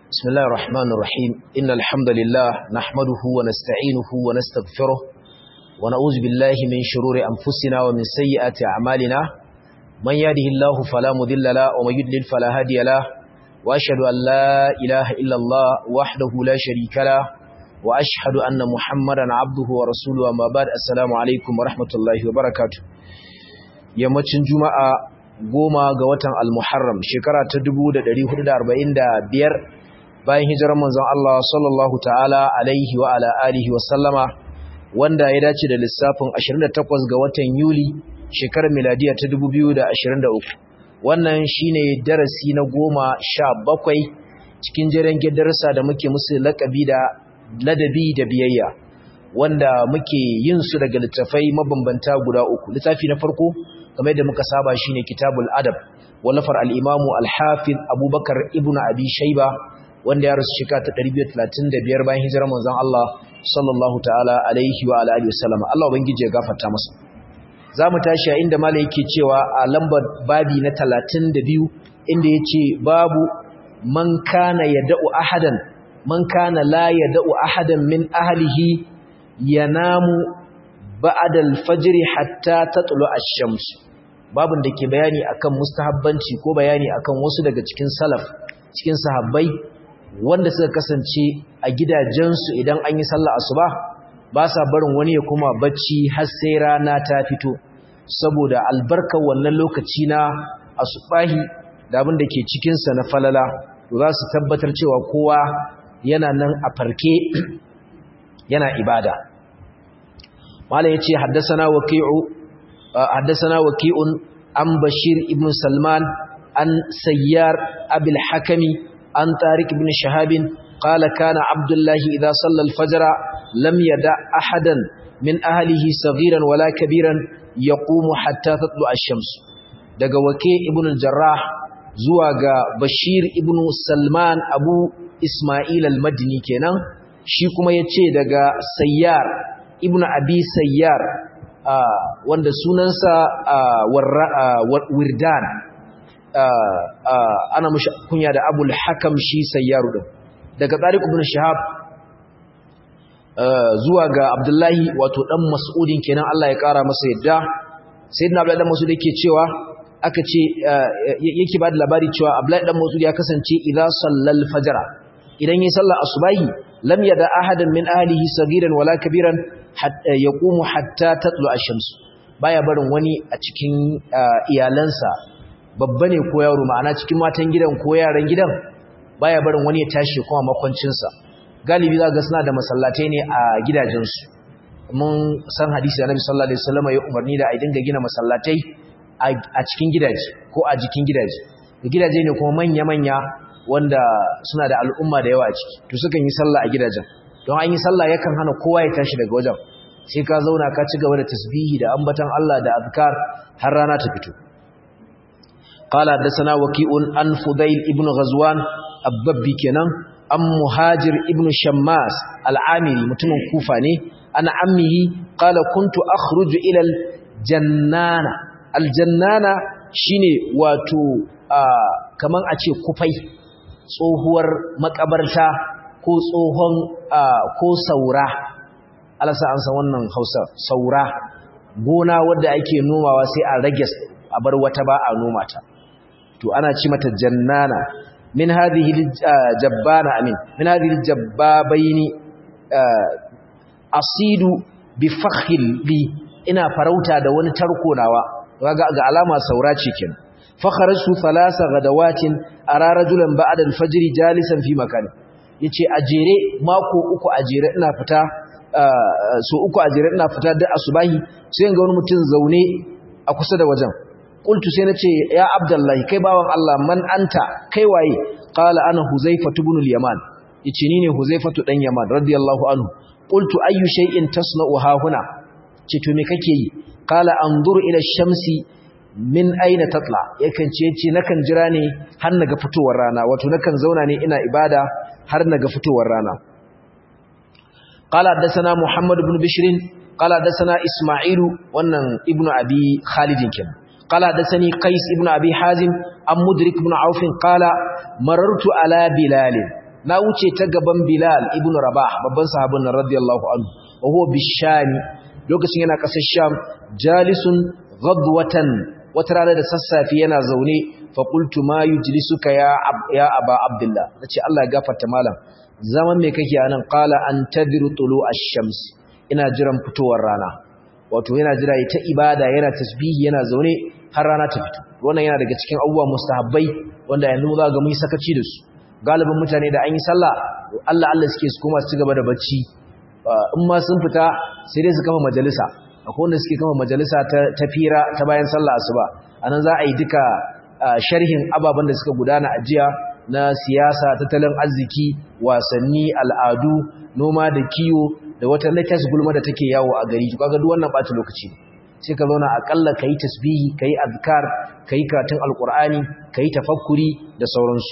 بسم الله الرحمن الرحيم إن الحمد لله نحمده ونستعينه ونستغفره ونعوذ بالله من شرور أنفسنا ومن سيئات أعمالنا من يهده الله فلا مذل له ومن يضلل فلا هادي له وأشهد أن لا إله إلا الله وحده لا شريك له وأشهد أن محمدا عبده ورسوله وما بعد السلام عليكم ورحمة الله وبركاته yammacin juma'a goma ga watan al-muharram shekara ta 1445 bayan hijirar manzon Allah sallallahu ta'ala alaihi wa ala alihi wa sallama wanda ya dace da lissafin 28 ga watan Yuli shekarar miladiya ta 2023 wannan shine darasi na goma sha bakwai cikin jiran gidarsa da muke musu lakabi da ladabi da biyayya wanda muke yin su daga littafai mabambanta guda uku littafi na farko kamar yadda muka saba shine kitabul adab wallafar al-imamu al-hafiz abubakar ibn abi shayba wanda ya rasu shekara ta 235 bayan hijirar manzon Allah sallallahu ta'ala alaihi wa alihi wasallam Allah ubangije ya gafarta masa zamu tashi a inda malai yake cewa a lambar babi na 32 inda yace babu man kana yad'u ahadan man kana la yad'u ahadan min ahlihi yanamu ba'da al-fajr hatta tatlu ash-shams babun da ke bayani akan mustahabbanci ko bayani akan wasu daga cikin salaf cikin sahabbai wanda suka kasance a gidajensu idan an yi sallah asuba ba sa barin wani ya kuma bacci har sai rana ta fito saboda albarkar wannan lokaci na asubahi da abin da ke cikinsa na falala to za su tabbatar cewa kowa yana nan a farke yana ibada malam yace haddathana waqi'u haddathana waqi'un an bashir ibn salman an sayyar abil hakami عن طارق بن شهاب قال كان عبد الله إذا صلى الفجر لم يدع أحدا من أهله صغيرا ولا كبيرا يقوم حتى تطلع الشمس daga wake ibn al-jarrah zuwa ga bashir ibn salman abu isma'il al-madini kenan shi kuma yace daga sayyar ibn abi sayyar wanda sunansa wirdan ana mushi kunya da abul hakam shi sayyaru din daga tariq ibn shihab zuwa ga abdullahi wato dan mas'udin kenan Allah ya kara masa yadda sayyidina abdullahi dan mas'ud yake cewa aka ce yake ba da labari cewa abdullahi dan mas'ud ya kasance idza sallal fajra idan yayin sallar asubahi lam yada ahadan min ahlihi sagiran wala kabiran hatta yaqumu hatta tatlu ash-shams baya barin wani a cikin iyalansa babba ne ko yaro ma'ana cikin matan gidan ko yaran gidan baya barin wani ya tashi kuma makwancinsa galibi za ga suna da masallatai ne a gidajensu mun san hadisi annabi sallallahu alaihi wasallam ya umarni da a dinga gina masallatai a cikin gidaje ko a jikin gidaje da gidaje ne kuma manya manya wanda suna da al'umma da yawa a ciki to sukan yi sallah a gidajen don an yi sallah yakan hana kowa ya tashi daga wajen sai ka zauna ka ci gaba da tasbihi da ambatan Allah da azkar har rana ta fito قال حدثنا وكيء عن فضيل ابن غزوان الضبي kenan an muhajir ibn shammas al'amiri mutumin kufa ne ana ammihi qala kuntu akhruju ila aljannana aljannana shine wato kaman a ce kufai tsohuwar makabarta ko tsohon ko saura alasa an san wannan Hausa saura gona wadda ake nomawa sai a rage a bar wata ba a noma ta to ana ci mata jannana min hadhihi jabbana amin min hadhihi jabbabaini asidu bi fakhil li ina farauta da wani tarko nawa kaga ga alama saura ce kin fakharaju thalatha gadawatin ara rajulan ba'da al-fajr jalisan fi makan yace ajere mako uku ajere ina fita so uku ajere ina fita da asubahi sai ga wani mutum zaune a kusa da wajen qultu sai nace ya abdullahi kai bawan Allah man anta kai waye qala ana huzaifa ibn al-yaman yace ni ne huzaifa dan yaman radiyallahu anhu qultu ayyu shay'in tasna'u ha huna ce to me kake yi qala anzuru ila ash-shamsi min aina tatla yakan ce yace nakan jira ne har naga fitowar rana wato nakan zauna ne ina ibada har naga fitowar rana qala hadathana muhammad ibn bishr qala hadathana isma'ilu wannan ibnu abi khalid kenan قال حدثني قيس ابن ابي حازم ام مدرك بن عوف قال مررت على بلال na wuce ta gaban bilal ibn rabah babban sahabin nan radiyallahu anhu wa huwa bishami lokacin yana kasar sham jalisun ghadwatan wata rana da sassafe yana zaune fa qultu ma yujlisuka ya ya aba abdullah nace Allah ya gafarta malam zaman me kake anan qala antadiru tulu ash-shams ina jiran fitowar rana wato yana jira ta ibada yana tasbihi yana zaune har rana ta fito wannan yana daga cikin abubuwa mustahabbai wanda yanzu za ga mun sakaci da su galibin mutane da an yi sallah Allah Allah suke su koma su ci gaba da bacci in ma sun fita sai dai su kama majalisa akwai wanda suke kama majalisa ta fira ta bayan sallah asuba anan za a yi duka sharhin ababen da suka gudana a jiya na siyasa tattalin arziki wasanni al'adu noma da kiwo da wata latest gulma da take yawo a gari kaga duk wannan bata lokaci sai ka zauna akalla kai tasbihi kai azkar kai karatun alqur'ani kai tafakkuri da sauransu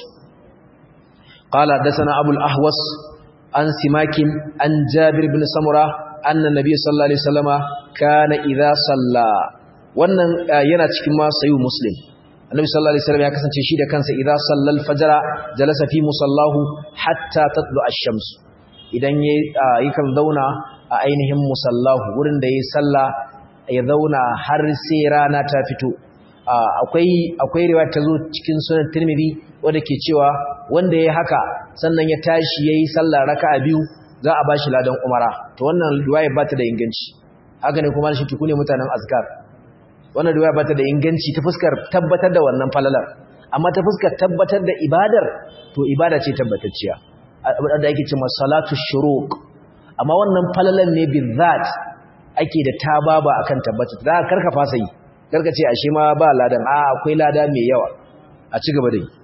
qala dasana abul ahwas an simakin an jabir ibn samura anna nabiy sallallahu alaihi wasallama kana idza salla wannan yana cikin ma sayu muslim annabi sallallahu alaihi wasallam ya kasance shi da kansa idza sallal fajra jalasa fi musallahu hatta tatlu ash-shams idan yayi kan zauna a ainihin musallahu wurin da yayi salla ya zauna har sai rana ta fito akwai akwai riwaya ta zo cikin sunan tirmidhi wanda ke cewa wanda yayi haka sannan ya tashi yayi sallah raka'a biyu za a bashi ladan umara to wannan riwaya ba ta da inganci haka ne kuma shi tukune mutanen azkar wannan riwaya ba ta da inganci ta fuskar tabbatar da wannan falalar amma ta fuskar tabbatar da ibadar to ibada ce tabbatacciya da ake cewa salatu shuruq amma wannan falalar ne bizat ake da tababa akan tabbata za ka karka fasa yi karka ce ashe ma ba ladan a akwai lada mai yawa a ci gaba da yi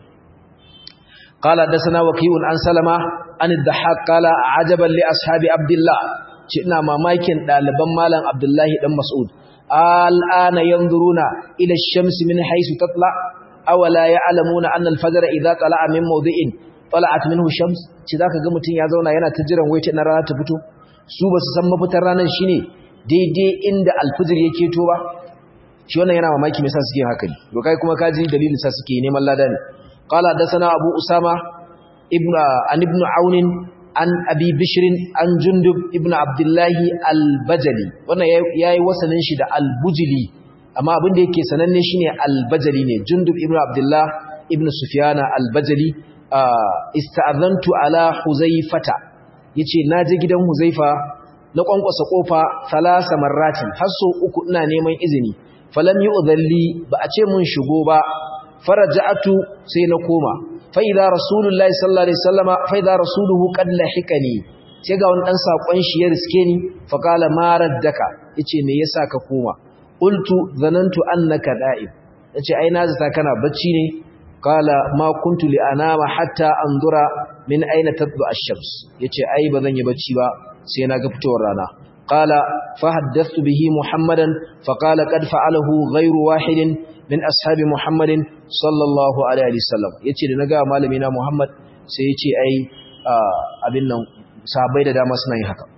قال حدثنا وكيع عن سلمة عن الضحاك قال عجبا لاصحاب عبد الله ina mamakin daliban malam Abdullahi dan Mas'ud al'ana yanzuruna ila ash-shams min haythu tatla aw la ya'lamuna anna al-fajr idha tala'a min mawdi'in tala'at minhu shams ci zaka ga mutun ya zauna yana ta jiran wai na rana ta fito su basu san mafitar ranar shine daidai inda al-fajr yake to ba shi wannan yana mamaki me yasa suke haka ne to kai kuma kaji dalilin sa suke neman lada ne qala hadathana abu usama ibnu an ibnu aun an abi bishr an jundub ibnu abdullah al-bajali wannan yayi wasanin shi da al-bujli amma abin da yake sananne shine al-bajali ne jundub ibnu abdullah ibnu sufyana al-bajali ista'adhantu ala huzaifata yace naje gidan huzaifa na kwankwasa kofa salasa marratin har so uku ina neman izini falam yu'dhalli ba a ce mun shigo ba faraja'atu sai na koma fa idza rasulullahi sallallahu alaihi wasallama fa idza rasuluhu qad lahikani sai ga wani dan sakon shi ya riske ni fa qala ma raddaka yace me yasa ka koma qultu zanantu annaka da'ib yace ai na zata kana bacci ne qala ma kuntu li anama hatta anzura min aina tadlu ash-shams yace ai bazan yi bacci ba sai na ga fitowar rana qala fa haddathtu bihi muhammadan fa qala qad fa'alahu ghayru wahidin min ashabi muhammadin sallallahu alaihi wasallam yace da naga malami na muhammad sai yace ai abin nan sahabbai da dama suna yin haka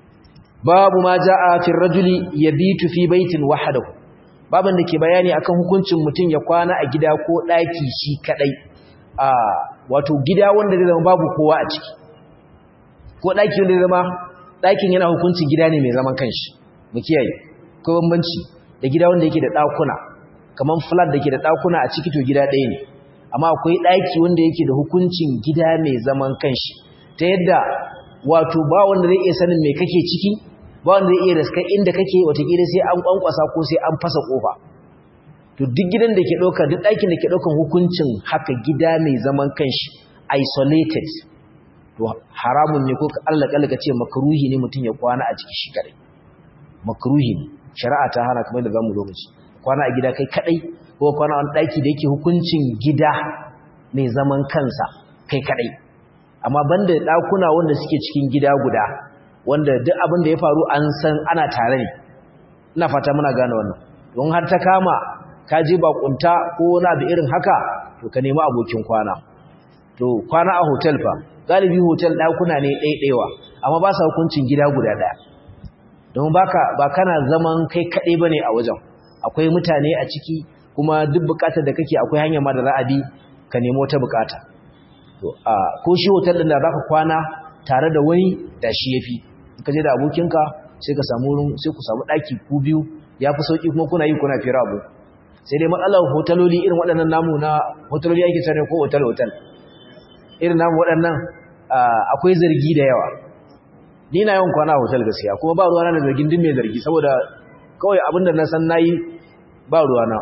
babu ma jaa fi rajuli yabitu fi baitin wahdahu baban da ke bayani akan hukuncin mutum ya kwana a gida ko daki shi kadai a wato gida wanda zai zama babu kowa a ciki ko daki wanda zai zama dakin yana hukuncin gida ne mai zaman kanshi mu kiyaye ko bambanci da gida wanda yake da dakuna kaman flat da ke da dakuna a ciki to gida ɗaya ne amma akwai daki wanda yake da hukuncin gida mai zaman kanshi ta yadda wato ba wanda zai iya sanin me kake ciki ba wanda zai iya raska inda kake watakila sai an kwankwasa ko sai an fasa kofa to duk gidan da ke ɗauka duk ɗakin da ke ɗaukan hukuncin haka gida mai zaman kanshi isolated to haramun ne ko Allah kalla ka ce makruhi ne mutum ya kwana a ciki shi kadai makruhi ne shari'a ta hana kamar da zamu lokaci kwana a gida kai kadai ko kwana a wani ɗaki da yake hukuncin gida mai zaman kansa kai kadai amma banda ɗakuna wanda suke cikin gida guda wanda duk abin da ya faru an san ana tare ne ina fata muna gane wannan don har ta kama ka je bakunta ko wani abu irin haka to ka nemi abokin kwana to kwana a hotel fa galibi hotel ɗakuna ne ɗaiɗaiwa amma ba sa hukuncin gida guda ɗaya don baka ba kana zaman kai kaɗai bane a wajen akwai mutane a ciki kuma duk bukatar da kake akwai hanyar ma da za a bi ka nemo ta bukata to a ko shi hotel din da zaka kwana tare da wani da shi yafi ka je da abokinka sai ka samu wurin sai ku samu daki ku biyu yafi sauki kuma kuna yi kuna fira abu sai dai matsalar hotaloli irin waɗannan namu na hotaloli ake sani ko hotel hotel irin namu waɗannan akwai zargi da yawa ni na yawan kwana a hotel gaskiya kuma ba ruwana da zargin din mai zargi saboda kawai abinda na san nayi ba ruwana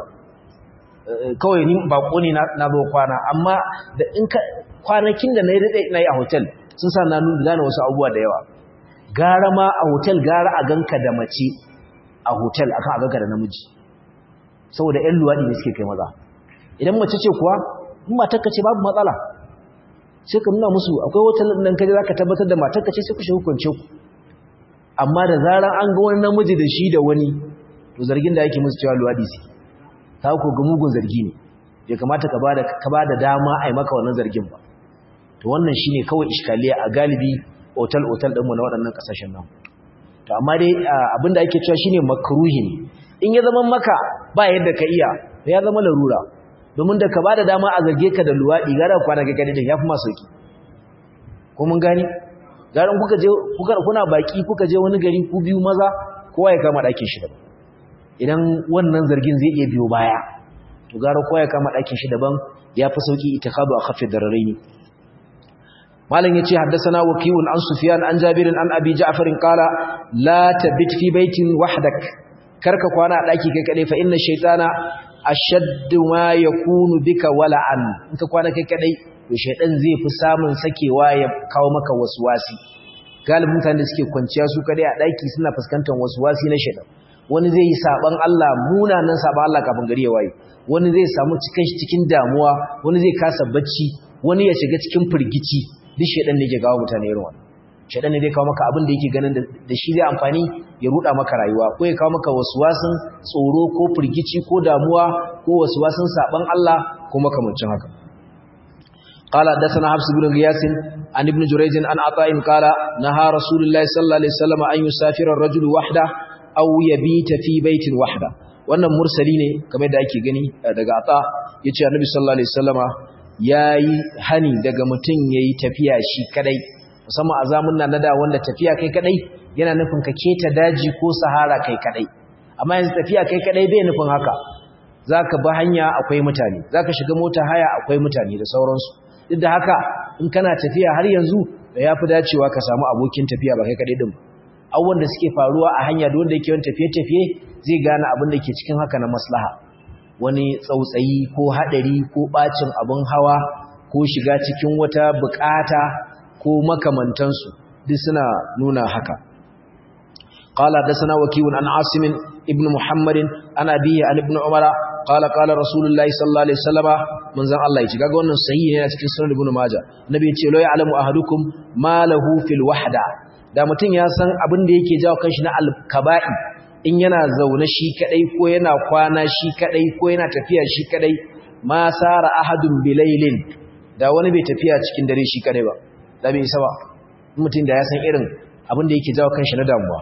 kawai ni bako ne na zo kwana amma da in ka kwanakin da na yi daɗe na yi a hotel sun sa na nuna gane wasu abubuwa da yawa gara ma a hotel gara a ganka da mace a hotel akan a ganka da namiji saboda ƴan luwaɗi ne suke kai maza idan mace ce kuwa in matarka ce babu matsala sai ka nuna musu akwai hotel ɗin kaje zaka tabbatar da matarka ce sai ku shi hukunce ku amma da zarar an ga wani namiji da shi da wani to zargin da yake musu cewa luwaɗi su ta ko ga mugun zargi ne bai kamata ka bada ka bada dama a yi maka wannan zargin ba to wannan shine kawai iskaliya a galibi otal otal din mu na waɗannan kasashen nan to amma dai abinda ake cewa shine makruhi ne in ya zama maka ba yadda ka iya ya zama larura domin da ka bada dama a zarge ka da luwadi gara kwana ga gadin yafi ma sauki ko mun gani garan kuka je kuka kuna baki kuka je wani gari ku biyu maza kowa ya kama ɗakin shi daban idan wannan zargin zai iya biyo baya to gara kowa ya kama ɗakin shi daban ya fi sauki itikadu a kafin dararaini malam yace haddathana waqi'un an sufyan an jabir an abi ja'far qala la tabit fi baitin wahdak karka kwana a daki kai kadai fa inna shaytana ashaddu ma yakunu bika wala'an in ka kwana kai kadai to shaydan zai fi samun sakewa ya kawo maka waswasi galibin mutane da suke kwanciya su kadai a daki suna fuskantar waswasi na shaydan wani zai yi saban Allah munanan saban Allah kafin gari ya waye wani zai samu cikin cikin damuwa wani zai kasa bacci wani ya shiga cikin firgici duk shedan ne ke gawo mutane irin wannan shedan ne zai kawo maka abin da yake ganin da shi zai amfani ya ruda maka rayuwa ko ya kawo maka waswasin tsoro ko firgici ko damuwa ko waswasin saban Allah ko makamancin haka قال حدثنا حفص بن غياث عن ابن جريج عن عطاء قال نهى رسول الله صلى الله عليه وسلم أن يسافر الرجل وحده أو يبيت في بيت وحده wannan mursali ne kamar da ake gani daga ata yace annabi sallallahu alaihi wasallama yayi hani daga mutun yayi tafiya shi kadai musamman a zamun nan da wanda tafiya kai kadai yana nufin ka keta daji ko sahara kai kadai amma yanzu tafiya kai kadai bai nufin haka zaka bi hanya akwai mutane zaka shiga mota haya akwai mutane da sauransu duk da haka in kana tafiya har yanzu da yafi dacewa ka samu abokin tafiya ba kai kadai din abubuwan da suke faruwa a hanya da wanda yake yawan tafiye-tafiye zai gane abin da ke cikin haka na maslaha wani tsautsayi ko haɗari ko ɓacin abin hawa ko shiga cikin wata bukata ko makamantansu duk suna nuna haka قال حدثنا وكيع عن عاصم ابن محمد عن أبيه عن ابن عمر قال قال رسول الله صلى الله عليه وسلم من زن الله يجي kaga wannan sahihi ne a cikin sunan ibn majah nabi ya ce la ya'lamu ahadukum ma lahu fil wahda da mutum ya san abin da yake jawo kanshi na alkaba'i in yana zaune shi kadai ko yana kwana shi kadai ko yana tafiya shi kadai ma sara ahadun bilailin da wani bai tafiya cikin dare shi kadai ba da bai isa ba mutum da ya san irin abin da yake jawo kanshi na damuwa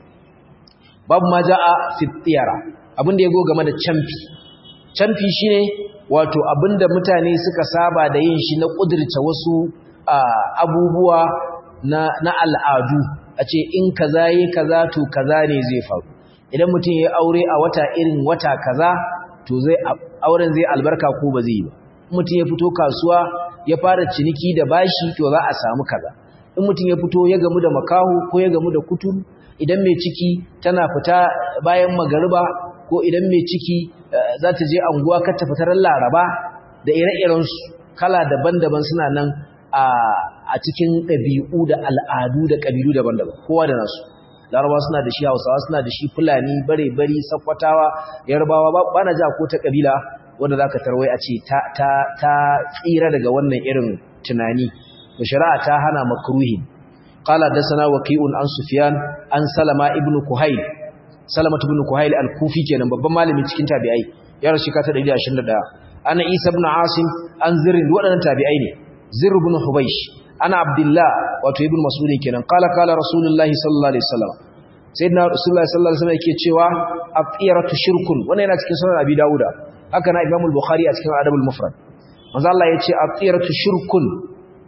babu ma ja'a fi tiyara abin da yago game da camfi camfi shine wato abinda mutane suka saba da yin shi na kudirce wasu abubuwa na, na al'adu a ce in kaza yi kaza to kaza ne zai faru idan mutum ya aure a wata irin wata kaza to zai auren zai albarka ko ba zai yi ba mutum ya fito kasuwa ya fara ciniki da bashi to za a samu kaza in mutum ya fito ya gamu da makahu ko ya gamu da kuturu idan mai ciki tana fita bayan magariba ko idan mai ciki za ta je anguwa kar ta fitar laraba da ire-irensu kala daban-daban suna nan a cikin ɗabi'u da al'adu da ƙabilu daban-daban kowa da nasu laraba suna da shi hausawa suna da shi fulani bare-bari sakwatawa yarbawa ba na ja ko ta ƙabila wanda za ka tarwai a ce ta tsira daga wannan irin tunani da shari'a ta hana makruhi qala dasana waqi'un an sufyan an salama ibn kuhayl salama ibn kuhayl al-kufi kenan babban malami cikin tabi'ai ya rashi ka ta 121 ana isa ibn asim an zirin waɗannan tabi'ai ne zir ibn hubaysh ana abdullah wato ibn mas'ud kenan qala qala rasulullahi sallallahu alaihi wasallam sayyidina rasulullahi sallallahu alaihi wasallam yake cewa aqiratu shirkun wannan yana cikin sunan abi dauda haka na imam al-bukhari a cikin adabul mufrad manzo Allah yace aqiratu shirkun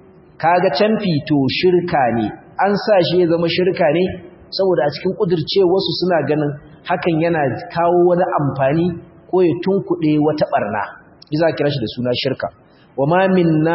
kaga canfi to shirka ne an sa shi ya zama shirka ne saboda a cikin kudirce wasu suna ganin hakan yana kawo wani amfani ko ya tunkuɗe wata barna za kira shi da suna shirka wa ma minna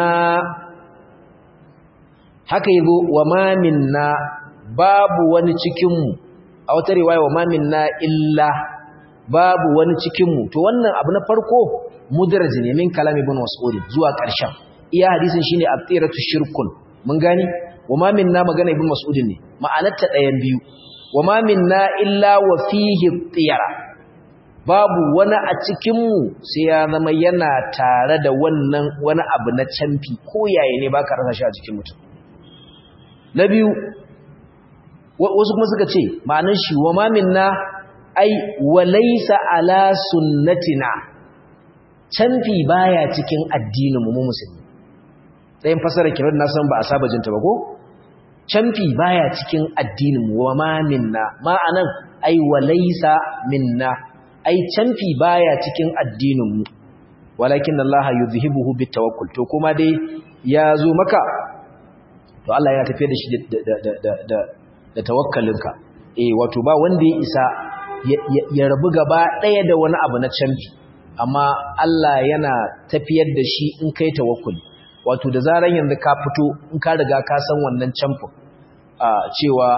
haka yazo wa ma minna babu wani cikin mu a wata riwaya wa ma minna illa babu wani cikin mu to wannan abu na farko mudarraj ne min kalam ibn mas'ud zuwa ƙarshen iya hadisin shine at-tiratu shirkun mun gani wama minna magana ibn mas'ud ne ma'anarta ɗayan biyu wama minna illa wa fihi tiyara babu wani a cikin mu sai ya zama yana tare da wannan wani abu na canfi ko yaye ne baka rasa shi a cikin mutum na biyu wasu kuma suka ce ma'anar shi wama minna ai walaysa ala sunnatina canfi baya cikin addinin mu musulmi ɗayan fasara kiran na san ba a saba jinta ba ko canfi baya cikin addinin mu wa ma minna ma'anan ai walaysa minna ai canfi baya cikin addinin mu walakin Allah yuzhibuhu bitawakkul to kuma dai ya zo maka to Allah ya tafi da shi da da da da da tawakkalinka eh wato ba wanda ya isa ya rabu gaba ɗaya da wani abu na canfi amma Allah yana tafiyar da shi in kai tawakkuli wato da zaran yanzu ka fito in ka riga ka san wannan camfin cewa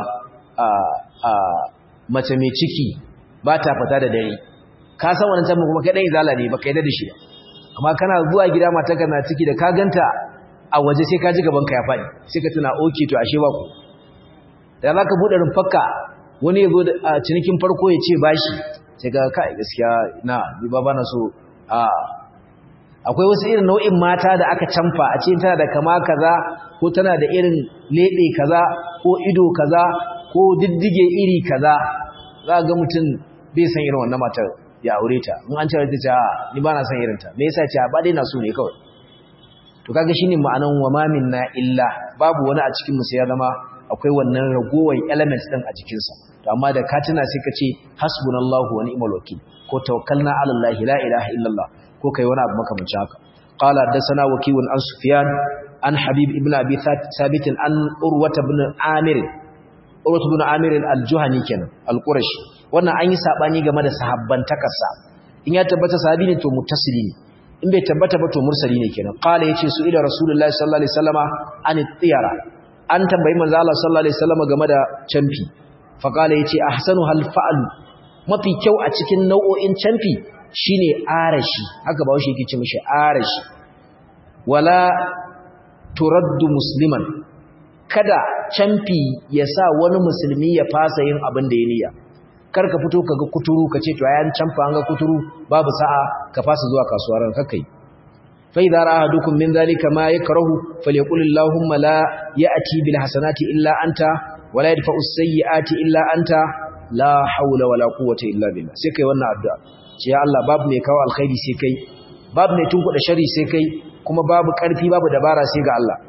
mace mai ciki ba ta fita da dare ka san wannan camfin kuma kai dan izala ne baka yarda da shi ba amma kana zuwa gida matarka na ciki da ka ganta a waje sai ka ji gaban ka ya faɗi sai ka tuna oke to ashe ba ku da za ka buɗe rumfarka wani ya zo da cinikin farko ya ce bashi sai ga kai gaskiya na ba ba na so a akwai wasu irin nau'in mata da aka canfa a cikin tana da kama kaza ko tana da irin lebe kaza ko ido kaza ko diddige iri kaza za ga mutum bai san irin wannan matar ya aure ta in an cewa ta ce ni ba na san irin ta me yasa ce ba dai na so ne kawai to kaga shine ma'anan wa ma minna illa babu wani a cikin mu sai ya zama akwai wannan ragowar elements din a jikin sa to amma da ka tuna sai ka ce hasbunallahu wa ni'mal wakil ko tawakkalna ala allah la ilaha illallah ko kai wani abu makamancin haka qala hadathana wakiun an sufyan an habib ibn abi thabit an urwa ibn amir urwa ibn amir al-juhani kenan al-qurashi wannan an yi sabani game da sahabban takarsa in ya tabbata sahabi ne to muttasili ne in bai tabbata ba to mursali ne kenan qala yace su ila rasulullahi sallallahu alaihi wasallama an tiyara an tambayi manzo Allah sallallahu alaihi wasallama game da canfi fa qala yace ahsanu hal fa'al mafi kyau a cikin nau'o'in canfi shine arashi haka ba shi yake ce mishi arashi wala turaddu musliman kada canfi ya sa wani musulmi ya fasa yin abin da ya niyya kar ka fito kaga kuturu ka ce to ayan canfa an ga kuturu babu sa'a ka fasa zuwa kasuwa ran kakai fa idza ra'a ahadukum min dhalika ma yakrahu falyaqul allahumma la ya'ti bil hasanati illa anta wala yadfa'u as-sayyi'ati illa anta la hawla wala quwwata illa billah sai kai wannan addu'a ce ya Allah babu mai kawo alkhairi sai kai babu mai tunkuda shari sai kai kuma babu karfi babu dabara sai ga Allah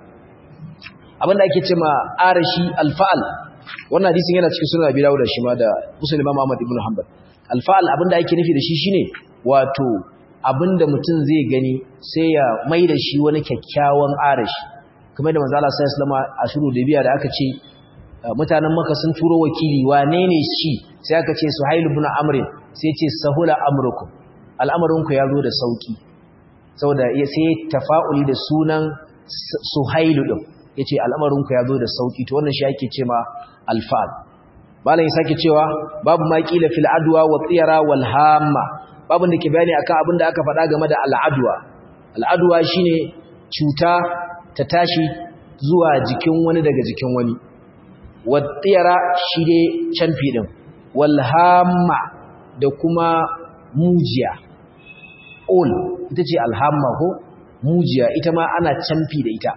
abinda ake cewa arashi alfa'al wannan hadisin yana cikin sunan Abi Dawud shi ma da Muslim Imam Ahmad ibn Hanbal alfa'al abinda ake nufi da shi shine wato abinda mutum zai gani sai ya mai da shi wani kyakkyawan arashi kamar da manzo Allah sallallahu alaihi wasallam a shuru da biya da aka ce mutanen Makka sun turo wakili wane ne shi sai aka ce Suhail ibn Amr sai ya ce sahula amrukum al'amarinku ya zo da sauki saboda sai tafa'uli da sunan Suhailu din yace al'amarinku ya zo da sauki to wannan shi ake ce ma alfa'al malam ya sake cewa babu ma qila fil adwa wa tiyara wal hamma babu da ke bayani akan abin da aka faɗa game da al'adwa al'adwa shine cuta ta tashi zuwa jikin wani daga jikin wani wa tiyara shi dai canfi din wal hamma da kuma mujiya ol ita ce alhamma ko mujiya ita ma ana canfi da ita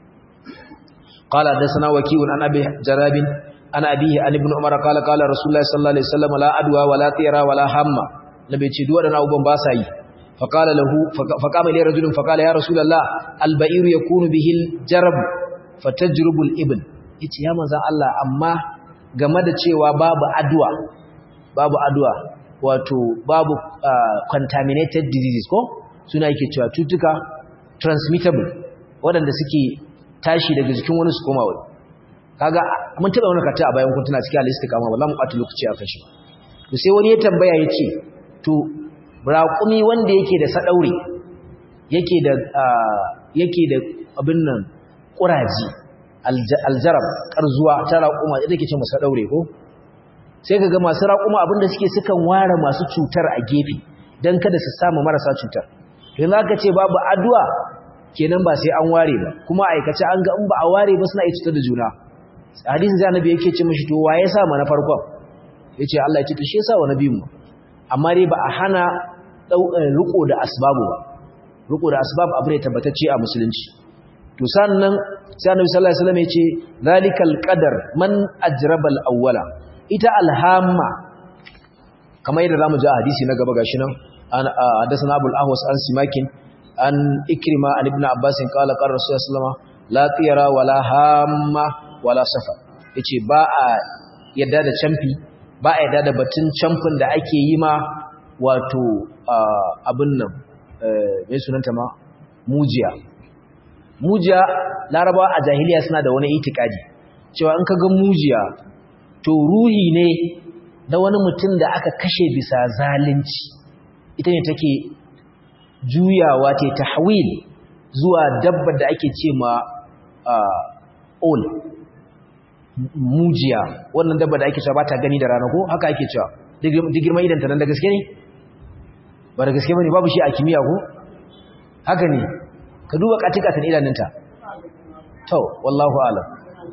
قال حدثنا وكيع عن ابي جراب عن ابيه عن ابن عمر قال قال رسول الله صلى الله عليه وسلم لا ادوى ولا طيرا ولا هم nabi ce duk wadannan abubuwan ba sa yi faqala lahu faqama li rajulin faqala ya rasul Allah al-ba'ir yakunu bihi al-jarab fatajrubu al-ibn yace ya manzon Allah amma game da cewa babu adwa babu adwa wato babu contaminated diseases ko suna yake cewa cutuka transmittable waɗanda suke tashi daga jikin wani su koma wani kaga mun taba wani kata a bayan kun tana cikin al-istiqama ba za mu ɓata lokaci a kan shi to sai wani ya tambaya ya ce to raƙumi wanda yake da sadaure yake da yake da abin nan ƙuraji aljarab ƙarzuwa ta raƙuma ita ke ce masa daure ko sai kaga masu raƙuma abinda suke sukan ware masu cutar a gefe dan kada su samu marasa cutar idan aka ce babu addu'a kenan ba sai an ware ba kuma aikace an ga in ba a ware ba suna iya cutar da juna hadisin zai annabi yake ce mishi to waye sa mana farkon yace Allah ya ce to shi yasa wa nabi mu amma dai ba a hana riko da asbabu ba riko da asbab abu ne tabbatacce a musulunci to sannan sai annabi sallallahu alaihi wasallam yace zalikal qadar man ajraba al-awwala ita alhamma kamar yadda zamu ji a hadisi na gaba gashi nan an hadathana abul ahwas an simakin an ikrima an ibn abbas qala qala rasulullah sallallahu alaihi wasallam la tiyara wala hamma wala safar yace ba a yadda da camfi ba a yadda da batun camfin da ake yi ma wato abin nan mai sunanta ma mujiya mujiya larabawa a jahiliya suna da wani itikadi cewa in kaga mujiya to ruhi ne na wani mutum da aka kashe bisa zalunci ita ne take juyawa ta tahwil zuwa dabbar da ake ce ma ol mujiya wannan dabba da ake cewa ba ta gani da rana ko haka ake cewa digirma idan ta nan da gaske ne ba da gaske bane babu shi a kimiyya ko haka ne ka duba katika ta idanunta to wallahu alam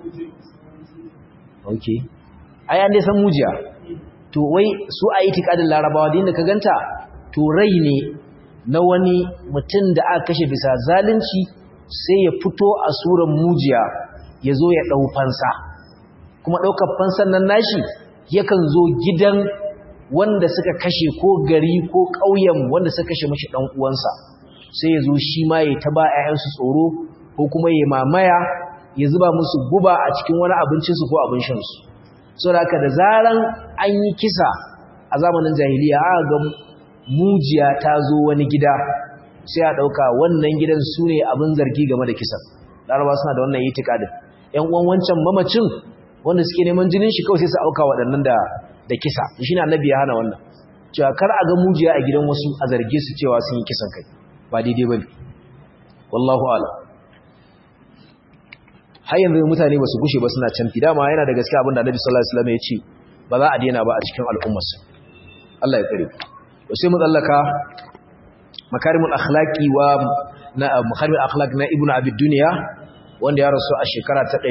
okay ai an dai san mujiya to wai su a itikadin larabawa da inda ka ganta to rai ne na wani mutum da aka kashe bisa zalunci sai ya fito a suran mujiya ya zo ya ɗau fansa kuma ɗaukar fansan nan nashi yakan zo gidan wanda suka kashe ko gari ko ƙauyen wanda suka kashe mashi ɗan uwansa sai ya zo shi ma ya taba ‘ya'yansu tsoro ko kuma ya mamaya ya zuba musu guba a cikin wani abincinsu ko abin shansu so da haka da zaran an yi kisa a zamanin jahiliya aka ga mujiya ta zo wani gida sai a ɗauka wannan gidan su ne abin zargi game da kisan laraba suna da wannan itikadin ‘yan uwan wancan mamacin wanda suke neman jinin shi kawai sai su auka waɗannan da da kisa shi ne annabi ya hana wannan cewa kar a ga mujiya a gidan wasu a zarge su cewa sun yi kisan kai ba daidai bane wallahu ala har yanzu mutane ba su gushe ba suna canfi dama yana da gaskiya abin da annabi sallallahu alaihi wasallam ya ce ba za a daina ba a cikin al'ummar Allah ya tsare to sai mu tsallaka makarimul akhlaqi wa na makarimul akhlaq na ibnu abi dunya wanda ya rasu a shekara ta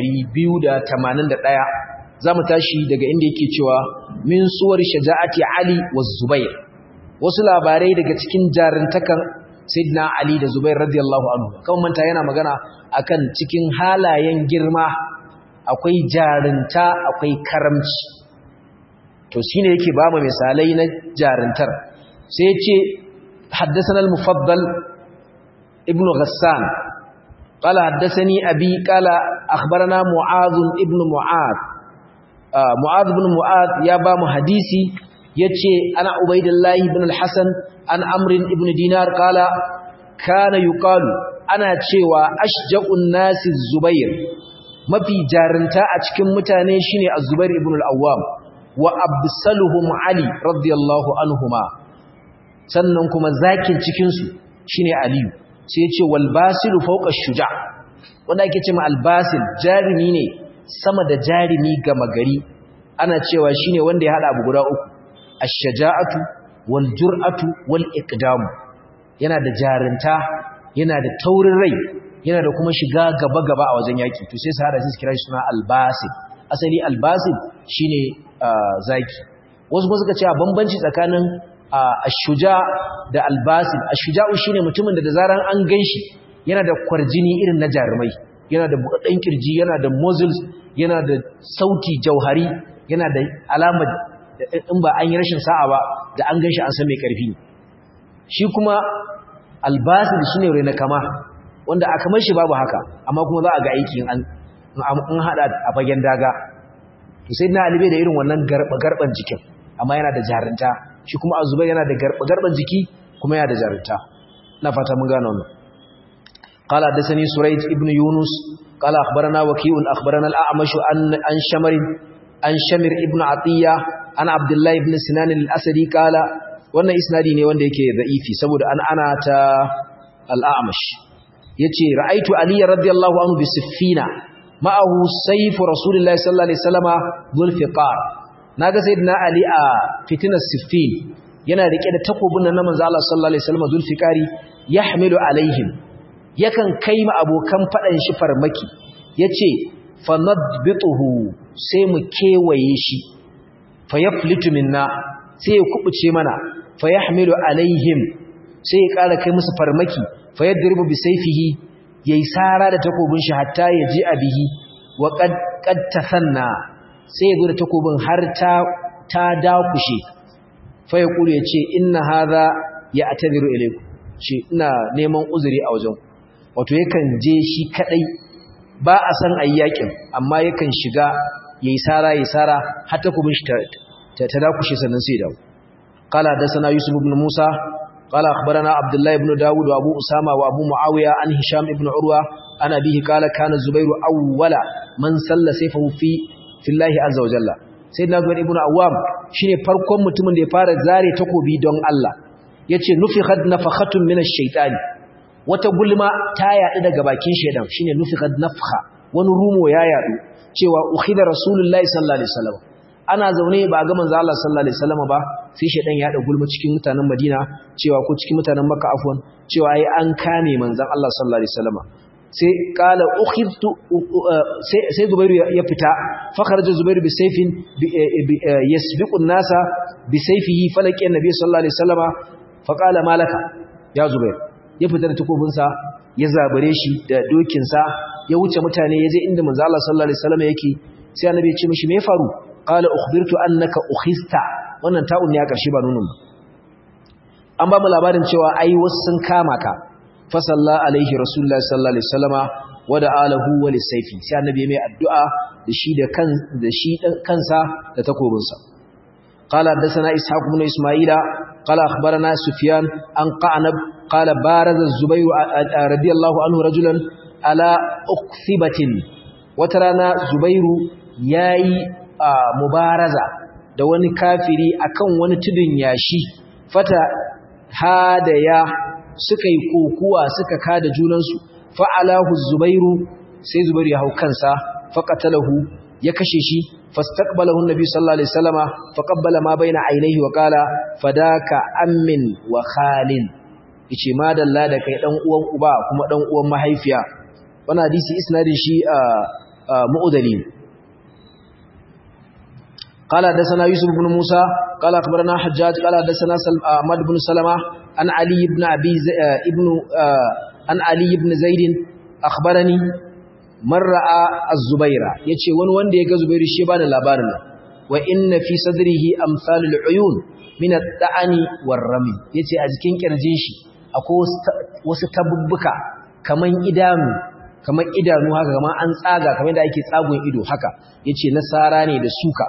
281 zamu tashi daga inda yake cewa min suwar shaja'ati ali wa zubair wasu labarai daga cikin jarintakan sayyidina ali da zubair radiyallahu anhu kan manta yana magana akan cikin halayen girma akwai jarinta akwai karamci to shine yake ba mu misalai na jarintar sai ya ce haddathana al-mufaddal ibn ghassan قال حدثني أبي قال أخبرنا معاذ ابن معاذ معاذ بن معاذ يا بام حديثي يتشي أنا عبيد الله بن الحسن عن أمر ابن دينار قال كان يقال أنا تشيوى أشجع الناس الزبير ما في جارنتا أتكم متانيشيني الزبير ابن الأوام وأبسلهم علي رضي الله عنهما سننكم ذاكين تكنسو شيني علي sai ce walbasilu fawqa shuja wanda ake cewa albasil jarimi ne sama da jarimi gama gari ana cewa shine wanda ya hada abu guda uku ash-shaja'atu wal jur'atu wal iqdam yana da jarinta yana da taurin rai yana da kuma shiga gaba gaba a wajen yaki to sai su hada su kira shi suna albasil asali albasil shine zaki wasu kuma suka ce bambanci tsakanin ashuja da albasil ashuja'u shine mutumin da da zaran an ganshi yana da kwarjini irin na jarumai yana da buɗaɗɗen kirji yana da muscles yana da sauti jauhari yana da alamar in ba an yi rashin sa'a ba da an ganshi an san mai karfi shi kuma albasil shine rena kama wanda a kamar shi babu haka amma kuma za a ga aiki an an hada a fagen daga to sai na alibe da irin wannan garba garban jikin amma yana da jarinta shi kuma azubai yana da garban jiki kuma yana da jarinta na fata mun gano wannan قال حدثني سريج ابن يونس قال أخبرنا وكيء أخبرنا الأعمش عن عن شمر عن شمر ابن عطية عن عبد الله بن سنان الأسدي قال wannan isnadi ne wanda yake da'ifi saboda an ana ta al-a'mash yace ra'aitu ali radiyallahu anhu bi siffina ma'ahu sayf rasulullahi sallallahu alaihi wasallama dhul fiqar naga sayyidina ali a fitinar siffin yana rike da takobin nan na manzo Allah sallallahu alaihi wasallama dhul fiqari yahmilu alaihim yakan kai ma abokan fadan shi farmaki yace fanadbituhu sai mu kewaye shi fayaflitu minna sai ya kubuce mana fayahmilu alaihim sai ya ƙara kai musu farmaki fayadribu bi sayfihi yayi sara da takobin shi hatta ya ji abihi wa qad qad tasanna sai ya gura takobin har ta ta dakushe fa ya kure yace inna hadha ya atadiru ilaykum shi ina neman uzuri a wajen wato yakan je shi kadai ba a san ayyakin amma yakan shiga yayi sara yayi sara har takobin shi ta ta dakushe sannan sai dawo قال حدثنا يوسف بن موسى قال أخبرنا عبد الله بن داود وأبو أسامة وأبو معاوية عن هشام بن عروة عن أبيه قال كان الزبير أول من سل سيفه في في الله عز وجل سيدنا زبير بن عوام شيني farkon mutumin da ya fara zare takobi don Allah yace nufikhat nafakhatun min ash-shaytan wata gulma ta yadu daga bakin shedan shine nufikhat nafkha wani rumo ya yadu cewa ukhida rasulullahi sallallahu alaihi wasallam ana zaune ba ga manzo Allah sallallahu alaihi wasallam ba sai shedan ya da gulma cikin mutanen Madina cewa ko cikin mutanen Makka afwan cewa ai an kame manzon Allah sallallahu alaihi wasallam sai kala ukhidtu sai sai Zubairu ya fita fa kharaja Zubairu bi sayfin yasbiqu an-nasa bi sayfihi falaqi annabi sallallahu alaihi wasallam fa qala malaka ya Zubair ya fita da takobinsa ya zabare shi da dokin sa ya wuce mutane ya je inda manzo Allah sallallahu alaihi wasallam yake sai annabi ya ce mishi me ya faru qala ukhbirtu annaka ukhista wannan ta'un ne ya karshe ba nunun ba an ba mu labarin cewa ai wasu sun kama ka fa salla alaihi rasulullahi sallallahu alaihi wasallama wa da alahu wa lisayfi sai annabi mai addu'a da shi da kan da shi kansa da takobin sa qala hadathana ishaq ibn isma'ila qala akhbarana sufyan an qanab qala baraza az-zubayr radiyallahu anhu rajulan ala ukthibatin wata rana zubairu yayi mubaraza da wani kafiri akan wani tudun yashi fata hadaya suka yi kokuwa suka kada junansu fa'alahu zubairu sai zubairu ya hau kansa faqatalahu ya kashe shi fastaqbalahu annabi sallallahu alaihi wasallama faqabbala ma baina ainihi wa qala fadaka ammin wa khalin yace madalla da kai dan uwan uba kuma dan uwan mahaifiya wannan hadisi isnadin shi mu'udali قال حدثنا يوسف بن موسى قال اخبرنا حجاج قال حدثنا احمد بن سلمة عن علي بن ابي ابن عن علي بن زيد اخبرني من راى الزبير yace wani wanda ya ga zubairu shi bani labarin nan wa inna fi sadrihi amsalul uyun min at-ta'ani war-rami yace a jikin kirjin shi akwai wasu tabubbuka kaman idanu kaman idanu haka kaman an tsaga kamar da ake tsagon ido haka yace nasara ne da suka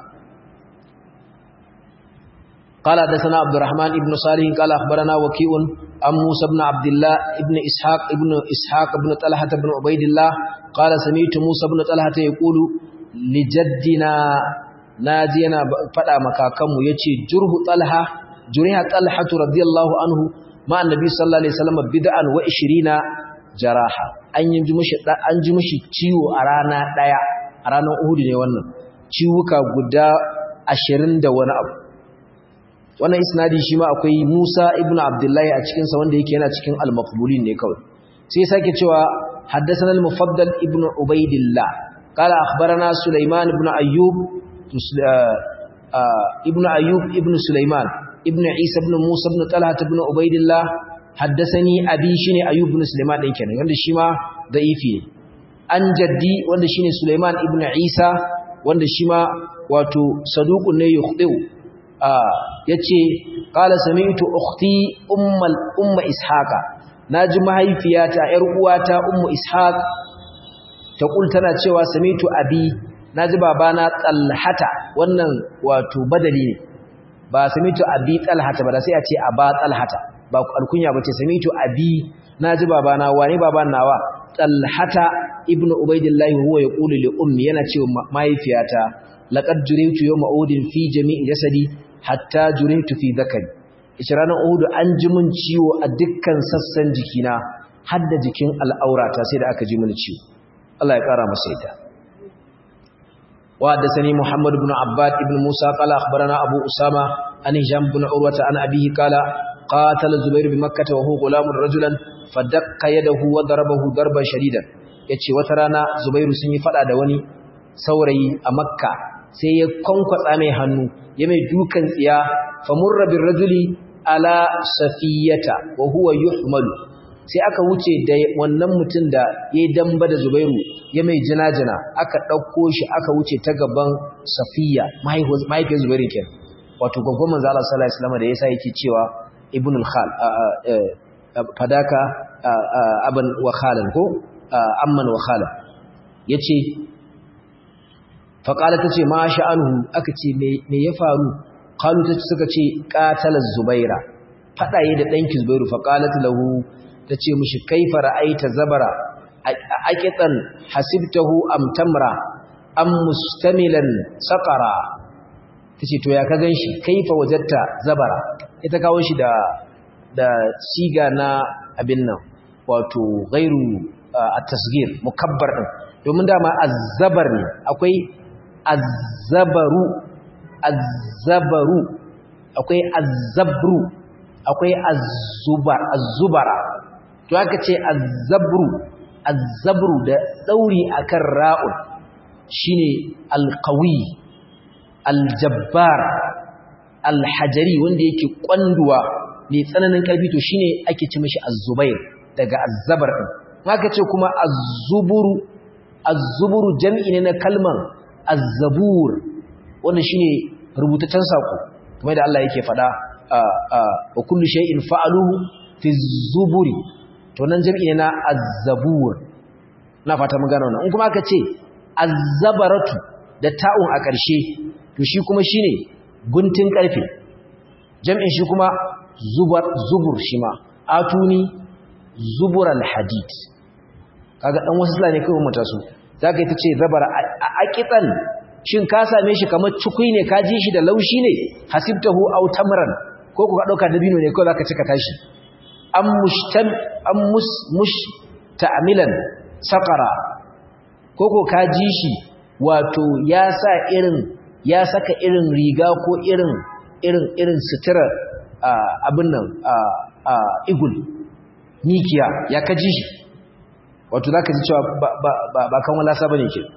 قال حدثنا عبد الرحمن ابن صالح قال اخبرنا وكيع عن موسى بن عبد الله ابن اسحاق ابن اسحاق ابن طلحه بن عبيد الله قال سمعت موسى بن طلحه يقول لجدنا ناجينا فدا makakanmu yace jurhu talha juriha talha radiyallahu anhu ma annabi sallallahu alaihi wasallam bid'an wa 20 jaraha an yi mishi an ji mishi ciwo a rana daya a ranar Uhud ne wannan ciwuka guda 20 da wani abu wannan isnadi shi ma akwai Musa ibn Abdullahi a cikin sa wanda yake yana cikin al-maqbulin ne kawai sai sake cewa haddathana al-mufaddal ibn Ubaidillah qala akhbarana Sulaiman ibn Ayyub ibn Ayyub ibn Sulaiman ibn Isa ibn Musa ibn Talha ibn Ubaidillah haddathani abi shine Ayyub ibn Sulaiman din kenan wanda shi ma da'ifi ne an jaddi wanda shine Sulaiman ibn Isa wanda shi ma wato saduqun ne yukhdi'u yace qala sami'tu ukhti ummal umma ishaqa naji mahaifiyata yar uwata ummu ishaq ta kul tana cewa sami'tu abi naji babana talhata wannan wato badali ne ba sami'tu abi talhata ba da sai a ce aba talhata ba alkunya bace sami'tu abi naji babana wane baban nawa talhata ibn ubaidillah huwa yaqulu li ummi yana cewa mahaifiyata laqad jurimtu yawma udin fi jami'i jasadi hatta jurimtu fi dhakari ita ranar uhudu an ji mun ciwo a dukkan sassan jikina har da jikin al'aurata sai da aka ji mun ciwo Allah ya kara masa ita وحدثني محمد بن عباد بن موسى قال أخبرنا أبو أسامة عن هشام بن عروة عن أبيه قال قاتل الزبير بمكة وهو غلام رجلا فدق يده وضربه ضربا شديدا yace wata rana Zubairu sun yi fada da wani saurayi a Makka sai ya konkwatsa mai hannu ya mai dukan tsiya famurra bir rajuli ala safiyata wa huwa yuhmalu sai aka wuce da wannan mutum da yayi damba da Zubairu ya mai jina-jina aka ɗauko shi aka wuce ta gaban safiya mahaifiyar zubairu ke wato gwaggon manzo Allah sallallahu alaihi wasallam da yasa yake cewa ibn al-khal fadaka aban wa khalan ko amman wa khalan yace fa qala tace ma sha'anuhu aka ce me ya faru qalu tace suka ce qatala zubaira fadaye da danki zubairu fa qalat lahu tace mishi kaifa ra'aita zabara aqitan hasibtahu am tamra am mustamilan saqara tace to ya ka ganshi kaifa wajatta zabara ita kawo shi da da siga na abin nan wato ghairu at-tasghir mukabbar din domin dama azzabar ne akwai azzabaru azzabaru akwai azzabru akwai azzubar azzubara to aka ce azzabru azzabru da dauri akan ra'un shine alqawi aljabbar alhajari wanda yake kwanduwa mai tsananin karfi to shine ake ci mishi azzubair daga azzabar din haka ce kuma azzuburu azzuburu jam'i ne na kalman azzabur wanda shine rubutaccen sako kamar da Allah yake faɗa wa kullu shay'in fa'aluhu fi zuburi to nan jam'i ne na azzabur na fata mun gano wannan in kuma aka ce azzabaratu da ta'un a ƙarshe to shi kuma shine guntun ƙarfe jam'in shi kuma zubar zubur shi ma atuni zubural hadid kaga dan wasu sula ne kai mun su zaka yi tace zabara a aqitan shin ka same shi kamar cikui ne ka ji shi da laushi ne hasibtahu aw tamran ko ku ka dauka dabino ne ko zaka cika tashi am mushtam am mus mush ta'milan saqara ko ko ka ji shi wato ya sa irin ya saka irin riga ko irin irin irin sutura abin nan igul nikiya ya ka ji shi wato zaka ji cewa ba kan wala saba ne ke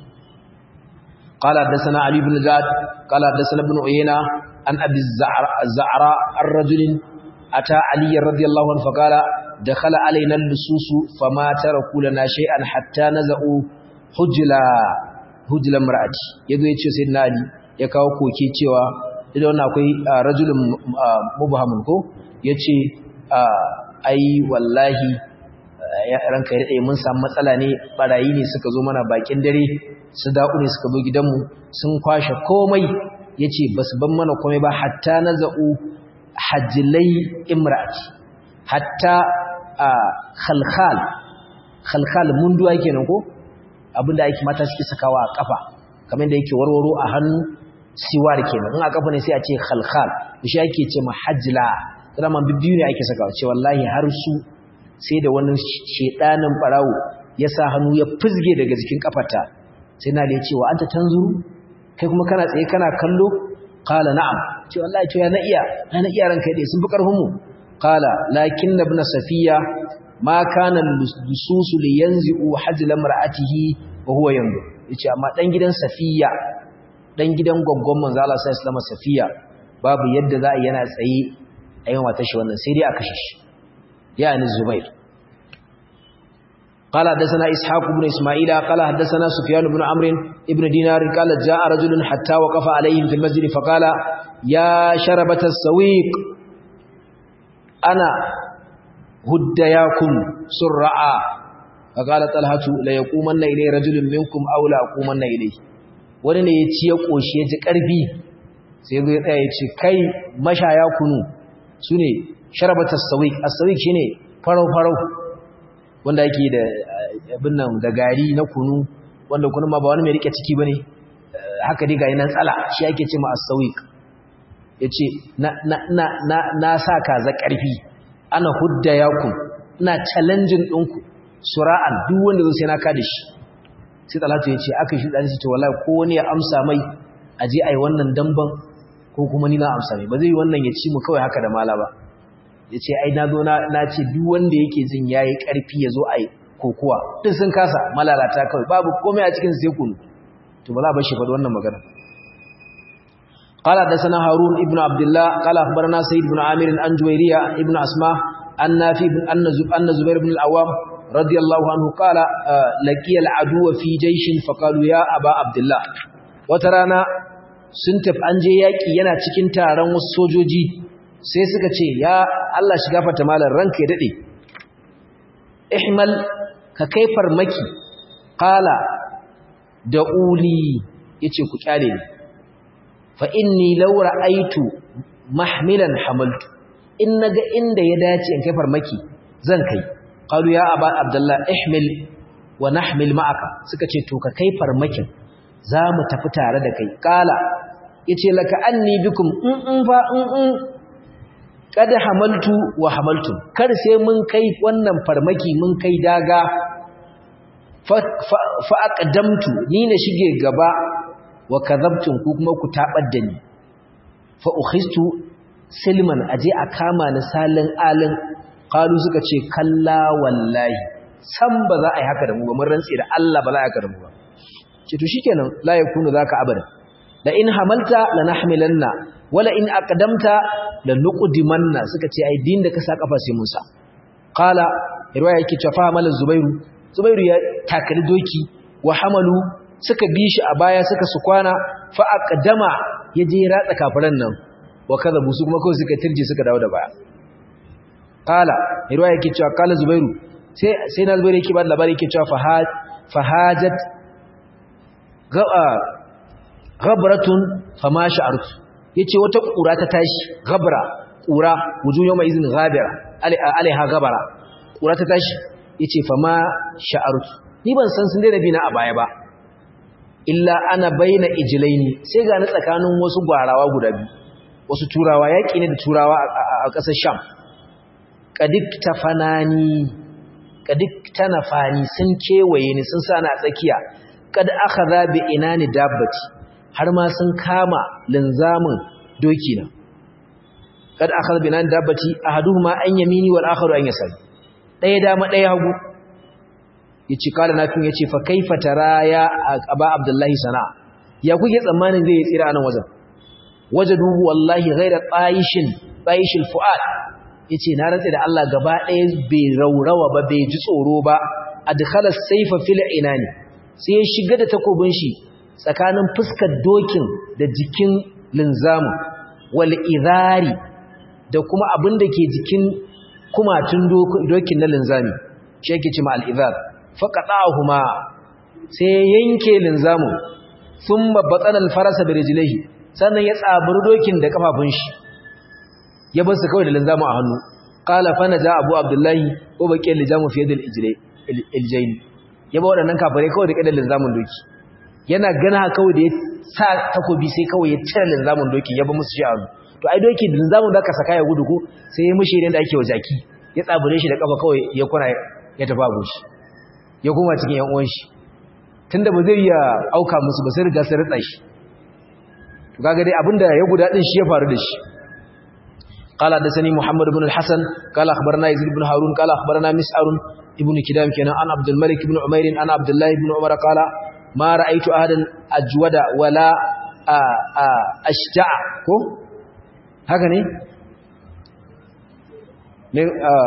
قال حدثنا علي بن زاد قال حدثنا ابن عيينة عن أبي الزعراء الرجل أتى علي رضي الله عنه فقال دخل علينا اللصوص فما تركوا لنا شيئا حتى نزعوا حجلا حجلا امرأتي يدو يتشو سيدنا علي يكاو كوكي تشوى idan wannan akwai rajulun mubhamun ko yace ai wallahi ranka ya dade mun samu matsala ne barayi ne suka zo mana bakin dare su da'u ne suka zo gidanmu sun kwashe komai yace basu ban mana komai ba hatta naza'u hajjilai imra'ati hatta khalkhal khalkhal munduwa kenan ko abinda ake mata suke sakawa a kafa kamar da yake warwaro a hannu siwar kenan in a kafa ne sai a ce khalkhal shi ake ce mahajjila zaman bibbiyu ne ake sakawa ce wallahi har su sai da wani shedanin barawo ya sa hannu ya fizge daga jikin kafarta sai na da ya ce wa anta tanzuru kai kuma kana tsaye kana kallo qala na'am ce wallahi to ya na iya na iya ranka dai sun fi karfin mu qala lakin ibn safiya ma kana lususu li yanzu hajla mar'atihi wa huwa yanzu yace amma dan gidan safiya dan gidan goggon manzo Allah sallallahu alaihi safiya babu yadda za a yana tsaye a yin wata shi wannan sai dai a kashe shi yani zubair قال حدثنا إسحاق بن إسماعيل قال حدثنا سفيان بن عمرو ابن دينار قال جاء رجل حتى وقف عليهم في المسجد فقال يا شربة السويق أنا هدياكم سرعا فقال طلحة لا يقومن إليه رجل منكم أو لا أقومن إليه wani ne ya ci ya ƙoshi ya ji ƙarfi sai zai tsaya ya ce kai mashaya kunu su ne sharabat as-sawiq as-sawiq shine farau farau wanda yake da abin nan da gari na kunu wanda kunu ma ba wani mai rike ciki bane haka dai ga nan tsala shi yake ce ma as-sawiq yace na na na na, na sa kaza karfi ana hudda yakum ina challenging ɗinku sura'an duk wanda zo sai na kada shi sai talatu ya ce aka shi ɗan shi ce wallahi ko wani ya amsa mai a je a yi wannan damban ko kuma ni na amsa mai ba zai yi wannan ya ci mu kawai haka da mala ba ya ce ai na zo na ce duk wanda yake jin ya yi ƙarfi ya zo a yi kokowa duk sun kasa malalata kawai babu komai a cikin sai kunu to ba za a bar shi faɗi wannan magana قال حدثنا هارون ابن عبد الله قال اخبرنا سيد بن عامر عن جويريه ابن اسماء عن نافع ان زبير بن العوام رضي الله عنه قال لقي العدو في جيش فقالوا يا ابا عبد الله وترانا sun tafi an je yaki yana cikin taron wasu sojoji sai suka ce ya Allah shiga fata malar ranka ya dade ihmal ka kai farmaki qala da uli yace ku kyale ni fa inni law ra'aytu mahmilan hamaltu in naga inda ya dace in kai farmaki zan kai qalu ya aba abdullah ihmil wa nahmil ma'aka suka ce to ka kai farmakin zamu tafi tare da kai qala yace laka anni bikum in in fa in in kad hamaltu wa hamaltum kar sai mun kai wannan farmaki mun kai daga fa aqdamtu ni na shige gaba wa kadhabtum ku kuma ku tabar da ni fa ukhistu silman aje a kama ni salin alin qalu suka ce kalla wallahi san ba za a yi haka da mu ba mun rantsi da Allah ba za a yi haka da mu ba ce to shikenan la yakunu zaka abada la in hamalta lanahmilanna wala in aqdamta lanuqdimanna suka ce ai din da ka sa kafa sai mun sa qala riwaya yake cewa fa malan zubairu zubairu ya takali doki wa hamalu suka bi shi a baya suka su kwana fa aqdama yaje ratsa kafiran nan wa kadhabu su kuma kawai suka tirje suka dawo da baya qala riwaya yake cewa qala zubairu sai sai na zubairu yake ba labari yake cewa fahad fahajat ghabratun fama sha'artu yace wata kura ta tashi ghabra kura wuju yawma izin ghabira alaiha ghabara kura ta tashi yace fama sha'artu ni ban san sun daina bina a baya ba illa ana baina ijlaini sai ga ni tsakanin wasu gwarawa guda biyu wasu turawa yaki ne da turawa a ƙasar sham kadik tafanani kadik tanafani sun kewaye ni sun sa na tsakiya kad akhadha bi inani dabbati har ma sun kama linzamin doki na kad akhadha bi inani dabbati ahaduhuma an yamini wal akharu an yasari daya dama daya hagu yace kala nafin yace fa kaifa tara ya aba abdullahi sana ya kuke tsammanin zai tsira anan wajen wajadu wallahi ghaira qaishin qaishil fuad yace na rantsa da Allah gaba daya bai raurawa ba bai ji tsoro ba adkhala sayfa fil inani sai ya shiga da takobin shi tsakanin fuskar dokin da jikin linzamu wal idari da kuma abin da ke jikin kumatun dokin na linzami shi yake cewa al idar faqatahuma sai yanke linzamu thumma batana al farasa bi rijlihi sannan ya tsaburi dokin da kafafun shi ya bar su kawai da linzamu a hannu qala fa naja abu abdullahi ko baqi lijamu fi yadil ijlayn ya ba waɗannan kafare kawai da ƙadar linzamin doki yana gana kawai da ya sa takobi sai kawai ya cire linzamin doki ya ba musu shi abu to ai doki da linzamin da aka saka ya gudu ko sai ya mushi da ake wa jaki ya tsabure shi da kafa kawai ya kuna ya tafi abu shi ya koma cikin yan uwan shi tunda ba zai iya auka musu ba sai riga sai ritsa shi to kaga dai abinda ya guda din shi ya faru da shi قال حدثني محمد بن الحسن قال اخبرنا يزيد بن هارون قال اخبرنا مسعر ابن كدام كان عن عبد الملك بن عمير عن عبد الله بن عمر قال ما رايت احدا اجود ولا اشجع كو haka ne ne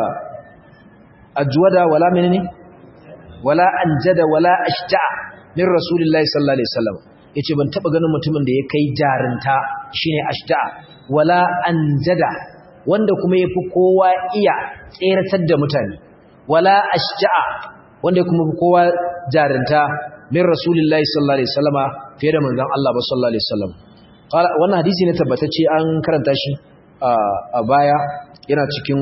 ajwada wala menene wala anjada wala ashja min rasulillahi sallallahu alaihi wasallam yace ban taba ganin mutumin da ya kai jarinta shine ashja wala anjada wanda kuma yafi kowa iya tseratar da mutane wala ashja'a wanda kuma kowa jarinta min rasulillahi sallallahu alaihi wasallama fiye da manzon Allah ba sallallahu alaihi wasallam wannan hadisi ne tabbatacce an karanta shi a baya yana cikin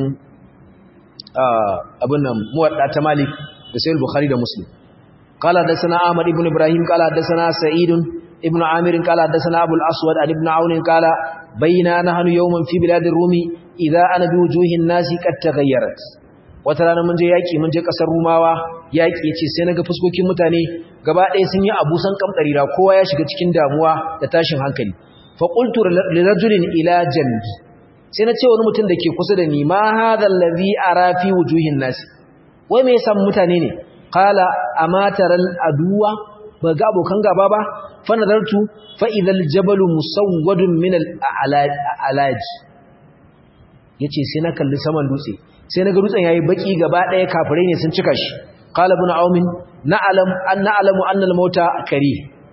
abin nan muwadda ta malik da sayyid bukhari da muslim qala hadathana ahmad ibn ibrahim qala hadathana sa'id ibn amir qala hadathana abul aswad an ibn aun qala bayna nahnu yawman fi bilad ar-rumi idha ana bi wujuhin nasi qad taghayyarat wata rana mun je yaki mun je kasar rumawa yaki yace sai naga fuskokin mutane gaba ɗaya sun yi abusan kamdarira kowa ya shiga cikin damuwa da tashin hankali fa qultu li rajulin ila janbi sai na ce wani mutum da ke kusa da ni ma hadha allazi ara fi wujuhin nasi wai me yasa mutane ne qala amataral aduwa ba ga abokan gaba ba fa nadartu fa idhal jabalu musawwadun min al alaj yace sai na kalli saman dutse sai naga dutsen yayi baki gaba daya kafirai ne sun cika shi qala ibn aumin na'lam an na'lamu anna al mauta kari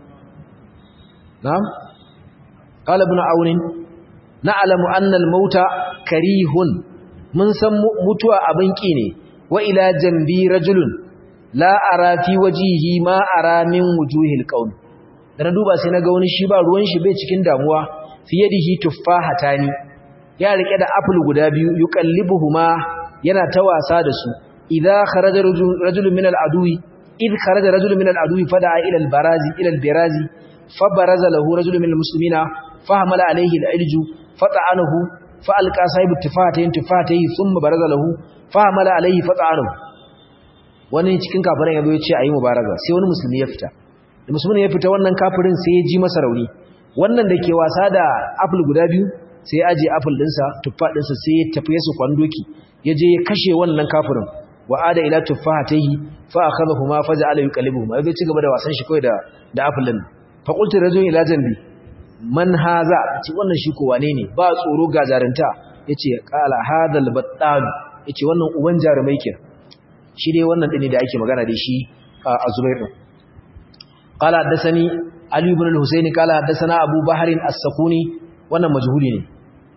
na'am qala ibn aunin na'lamu anna al mauta karihun mun san mutuwa abin ki ne wa ila jambi rajulun la ara fi wajihi ma ara min wujuhil qaum da na duba sai naga wani shi ba ruwan shi bai cikin damuwa fi yadihi tuffahatani ya rike da apple guda biyu yuqallibuhuma yana ta wasa da su idza kharaja rajulun min al-adwi id kharaja rajulun min al-adwi fada'a ila al-barazi ila al-birazi fabaraza lahu rajulun min al-muslimina fahamala alayhi al-ilju fata'anahu fa'alqa sahibu tifatayn tifatayn thumma baraza lahu fahamala alayhi fata'anahu wani cikin kafirin yazo ya ce ayi mubaraza sai wani musulmi ya fita da musulmin ya fita wannan kafirin sai ya ji masa rauni wannan da ke wasa da apple guda biyu sai ya aje apple dinsa tuffa dinsa sai ya tafi su kwandoki ya je ya kashe wannan kafirin wa ada ila tuffahatihi fa akhadhahuma faja'ala yuqallibuhuma yazo ci gaba da wasan shi kai da da apple din fa qultu rajulun ila janbi man haza ce wannan shi ko wane ne ba tsoro ga jarinta yace qala hadal battal yace wannan uban jarumai kenan shi dai wannan din da ake magana da shi a Zubair din qala hadathani Ali ibn al-Husayn qala hadathana Abu Bahr as-Sakuni wannan majhuli ne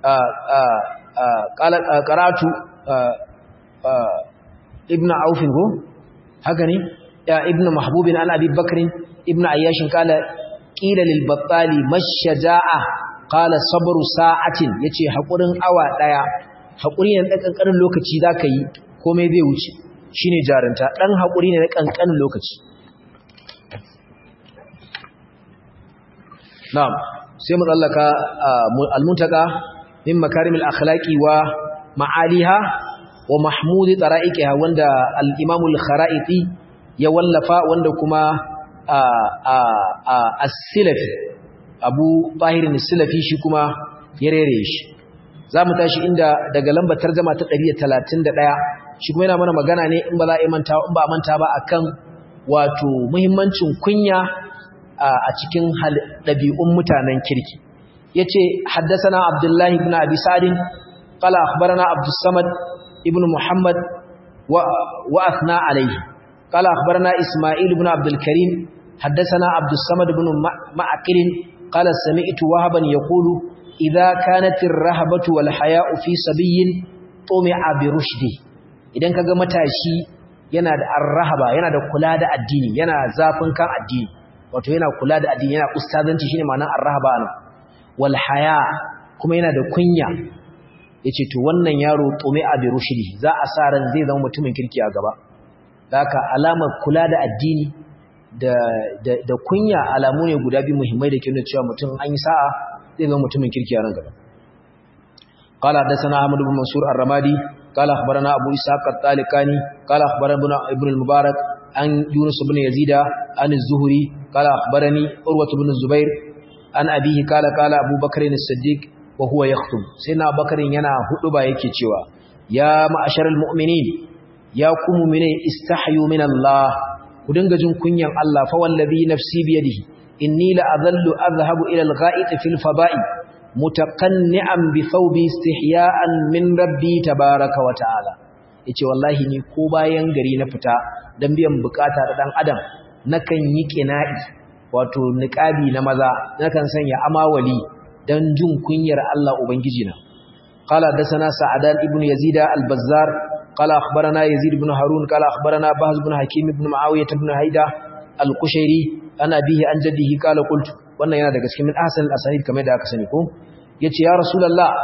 qala qara'tu ibn Auf go haka ne ya ibn Mahbub an Abi Bakr ibn Ayyash qala qila lil battali mashaja'a qala sabru sa'atin yace hakurin awa daya hakuri ne dan kankanin lokaci zaka yi komai zai wuce shine jarinta dan hakuri ne na kankanin lokaci na'am sai mu tsallaka al-muntaka min makarimil akhlaqi wa ma'aliha wa mahmudi tara'iqiha wanda al-imam al-kharaiti ya wallafa wanda kuma as-silafi abu tahirin as-silafi shi kuma ya rere shi zamu tashi inda daga lambar tarjuma ta 131 shi kuma yana mana magana ne in ba za a manta in ba manta ba akan wato muhimmancin kunya a cikin ɗabi'un mutanen kirki yace haddathana abdullahi ibn abi sa'id qala akhbarana abdus samad ibn muhammad wa wa athna alayhi qala akhbarana isma'il ibn abdul karim haddathana abdus samad ibn ma'qil qala sami'tu wahaban yaqulu idha kanat ar-rahabatu wal haya'u fi sabiyyin tumi'a bi rushdi idan kaga matashi yana da arrahaba yana da kula da addini yana zafin kan addini wato yana kula da addini yana ustazanci shine ma'anar arrahaba nan wal haya kuma yana da kunya yace to wannan yaro tumi'a bi rushdi za a sa ran zai zama mutumin kirki a gaba haka alamar kula da addini da da, da kunya alamu ne guda biyu muhimmai da ke nuna cewa mutum an yi sa'a zai zama mutumin kirki a nan gaba قال حدثنا احمد بن منصور الرمادي قال اخبرنا ابو اسحاق الطالقاني قال اخبرنا ابن المبارك عن يونس بن يزيد عن الزهري قال اخبرني عروه بن الزبير عن ابيه قال قال ابو بكر الصديق وهو يخطب سيدنا ابو بكر yana huduba yake cewa ya ma'asharal mu'minin ya ku mu'mine istahyu min Allah ku dinga jin kunyan Allah fa wallazi nafsi biyadihi inni la adhallu adhhabu ila al-gha'it fil fada'i mutaqanni'an bi thawbi istihya'an min rabbi tabaaraka wa ta'ala yace wallahi ni ko bayan gari na fita dan biyan bukata da dan adam nakan yi qina'i wato niqabi na maza nakan sanya amawali dan jin kunyar Allah ubangiji na qala dasana sa'adan ibn yazid al-bazzar qala akhbarana yazid ibn harun qala akhbarana bahz ibn hakim ibn muawiyah ibn haida al-qushairi ana bihi an jaddihi qala qultu wannan yana daga cikin min ahsan al-asanid kamar da aka sani ko yace ya rasulullah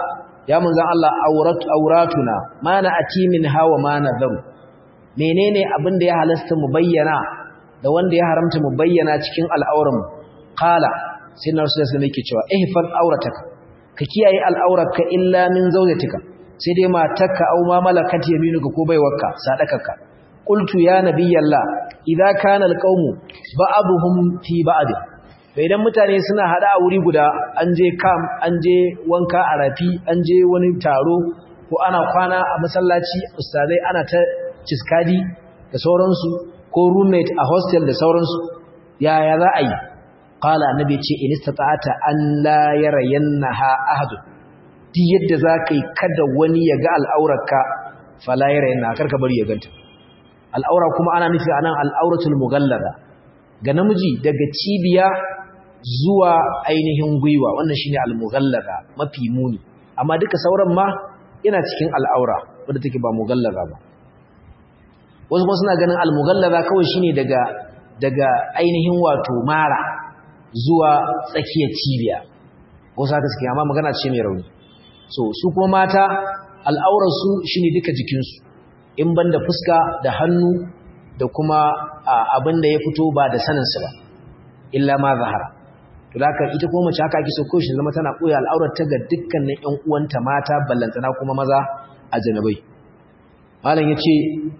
ya manzon Allah auratu auratuna ma na ati min hawa ma nadharu menene abin da ya halasta mu bayyana da wanda ya haramta mu bayyana cikin al'auran qala sai na rasul sallallahu alaihi cewa ihfaz aurataka ka kiyaye al'aurarka illa min zawjatika sai dai matarka au ma malakat yaminuka ko baiwarka sadakarka qultu ya nabiyallah idza kana alqawmu ba'dhum fi ba'd idan mutane suna hada a wuri guda an je kam an je wanka a rafi an je wani taro ko ana kwana a masallaci ustazai ana ta ciskadi da sauransu ko roommate a hostel da sauransu yaya za a yi qala annabi ce in istata'ata an la yarayannaha ahad duk yadda zaka yi kada wani ya ga al'aurarka fala yarayanna karka bari ya ganta al'aura kuma ana nufi anan al'auratul mughallada ga namiji daga cibiya zuwa ainihin gwiwa wannan shine al-mughallada mafi muni amma duka sauran ma yana cikin al'aura wanda take ba mughallada ba wasu kuma suna ganin al-mughallada kawai shine daga daga ainihin wato mara zuwa tsakiyar cibiya wasu haka suke amma magana ce mai rauni so su kuma mata al'aurarsu shine duka jikinsu in banda fuska da hannu da kuma abin da ya fito ba da saninsu ba illa ma zahara to da haka ita kuma mace haka ake so ko shi zama tana koya al'aurar ta ga dukkanin ƴan uwanta mata ballantana kuma maza a janabai malam yace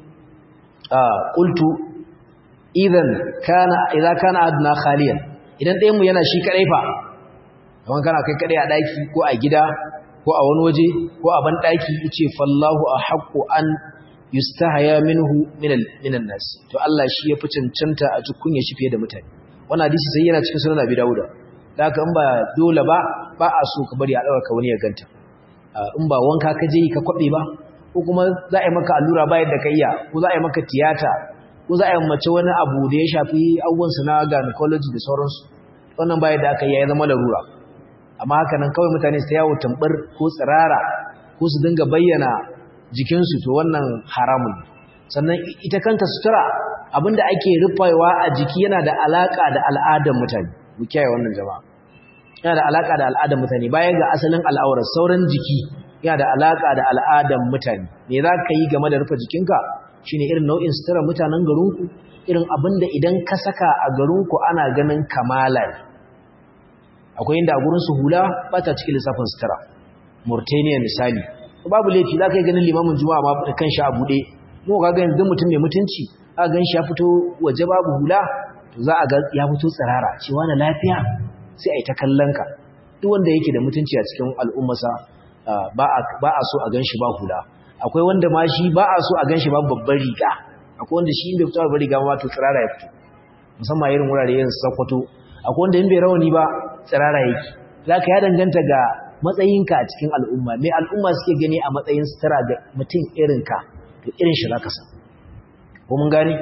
qultu idan kana idza kana adna khaliyan idan ɗayan mu yana shi kadai fa kaman kana kai kadai a daki ko a gida ko a wani waje ko a ban daki yace fallahu ahqqu an yustahaya minhu minan nas to Allah shi yafi cancanta a cikin ya shi fiye da mutane wannan hadisi sai yana cikin sunan Abi Dawud da haka in ba dole ba ba a so ka bari a dauka wani ya ganta in ba wanka ka je ka kwabe ba ko kuma za a yi maka allura bayan da ka iya ko za a yi maka tiyata ko za a yi mace wani abu da ya shafi abubuwan su na gynecology da sauransu wannan bayan da aka yi ya zama larura amma haka nan kawai mutane su ta yawo tambar ko tsirara ko su dinga bayyana jikinsu to wannan haramun sannan ita kanta sutura abinda ake rufewa a jiki yana da alaka da al'adar mutane mu kiyaye wannan jama'a yana da alaka da al'adar mutane bayan ga asalin al'aurar sauran jiki yana da alaka da al'adar mutane me za ka yi game da rufe jikinka shine irin nau'in sutura mutanen garinku irin abinda idan ka saka a garinku ana ganin kamala akwai inda a gurin su hula ba ta cikin lissafin sutura Mauritania misali babu laifi za ka yi ganin limamin juma'a ma da kanshi a buɗe mu ga ganin duk mutum mai mutunci a gan shi ya fito waje babu hula to za a ga ya fito tsirara cewa na lafiya sai a yi ta kallon ka duk wanda yake da mutunci a cikin al'ummarsa ba a so a gan shi ba hula akwai wanda ma shi ba a so a gan shi ba babban riga akwai wanda shi in bai fito babban riga ma to tsirara ya fito musamman irin wurare yin sakwato akwai wanda in bai rawani ba tsirara yake za ka ya danganta ga matsayinka a cikin al'umma mai al'umma suke gani a matsayin sutura ga mutum irinka to irin shi za ka san ko mun gani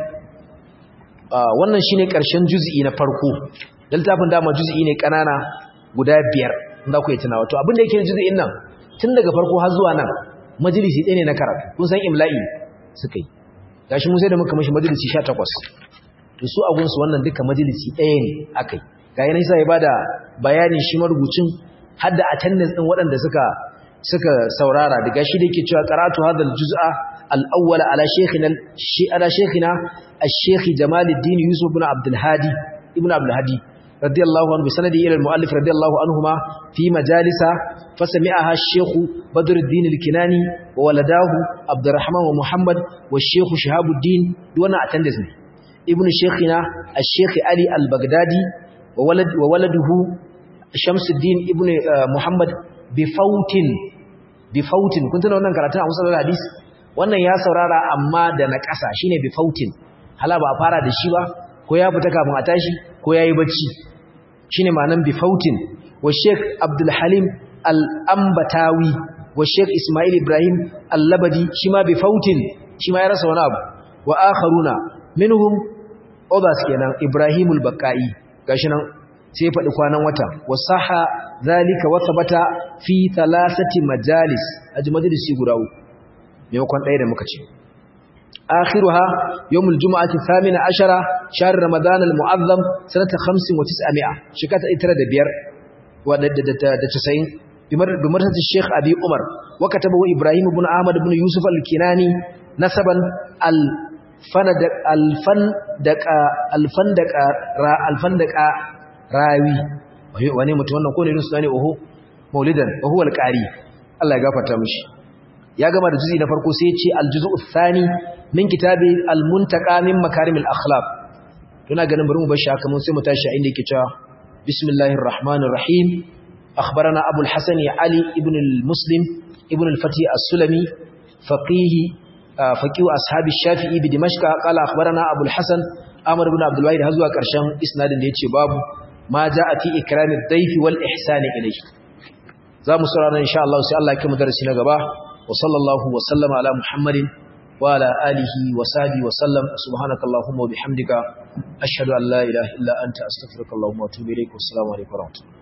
wannan shine ƙarshen juzi'i na farko littafin dama juzi'i ne ƙanana guda biyar za ku yi tunawa to abin da yake juzi'in nan tun daga farko har zuwa nan majalisi ɗaya ne na karatu kun san imla'i suka yi gashi mun sai da muka mashi majalisi sha takwas to su a gunsu wannan duka majalisi ɗaya ne aka yi ga yanayi sa ya ba da bayanin shi marubucin har da attendance din waɗanda suka suka saurara daga shi da yake cewa qara'atu hadha al-juz'a al-awwal ala shaykhina shi ala shaykhina al-shaykh Jamaluddin Yusuf ibn Abdul Hadi ibn Abdul Hadi radiyallahu anhu bi sanadi ila al-muallif radiyallahu anhuma fi majalisa fasami'aha al-shaykh Badruddin al-Kinani wa waladahu Abdurrahman wa Muhammad wa al-shaykh Shihabuddin duwana attendance ne ibn shaykhina al-shaykh Ali al-Baghdadi wa walad wa waladuhu Shamsuddin ibn Muhammad bifautin bifautin kun tuna wannan karatun a musallar hadisi wannan ya saurara amma da na ƙasa shine bifautin hala ba a fara da shi ba ko ya fita kafin a tashi ko yayi bacci shine ma'anan bifautin wa Sheikh Abdul Halim Al-Ambatawi wa Sheikh Ismail Ibrahim Al-Labadi shi ma bifautin shi ma ya rasa wani abu wa akharuna minhum others kenan Ibrahimul Baqai gashi nan sai ya faɗi kwanan wata wasaha zalika wata bata fi talasati majalis aji majalisi guda uku maimakon ɗaya da muka ce akhiruha yawmul jumu'ati thamina ashara shahr ramadan al mu'azzam sanata 95 shekata 95 wa da 90 بمرتبة الشيخ أبي عمر وكتبه إبراهيم بن أحمد بن يوسف الكناني نسبا الفندق الفندق الفندق را الفندق راوي wani mutum wannan ko ne irin sunani oho maulidan oho alqari Allah ya gafarta mishi ya gama da juzi na farko sai ya ce aljuzu thani min kitabi almuntaqa min makarimil akhlaq tuna ganin bari mu bar shi haka mun sai mu tashi a inda yake cewa bismillahir rahmanir rahim أخبرنا أبو الحسن علي ابن المسلم ابن الفتي السلمي فقيه فقيه أصحاب الشافعي بدمشق قال أخبرنا أبو الحسن أمر بن عبد الواحد هزوا كرشان إسناد ديتي باب ما جاء في إكرام الضيف والإحسان إليه za mu saurara insha Allah sai Allah ya kai mu darasi na gaba wa sallallahu wa sallama ala Muhammadin wa ala alihi wa sahbihi wa sallam subhanakallahumma wa bihamdika ashhadu an la ilaha illa anta astaghfiruka wa atubu ilaik wa assalamu alaikum wa rahmatullahi